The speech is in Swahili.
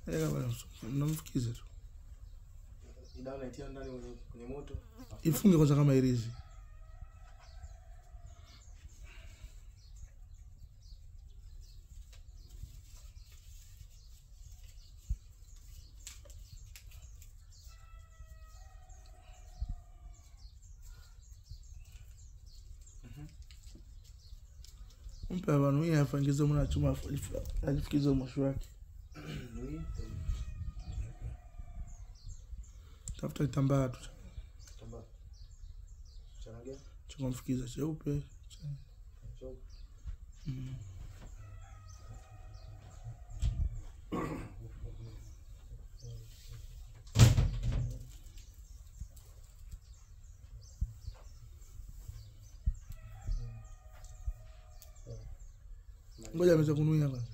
Eh, bwana, mnamfukiza tu Hii dawa naitia ndani kwenye kwenye moto. ifunge kwanza kama irizi mpe abantu hii afangize muna chuma ajifukize mwisho wake Nui. tafuta kitambaa tu Tamba. Changia. cha kumfukiza cheupe Choo. ngoja ameweza kunuia kwanza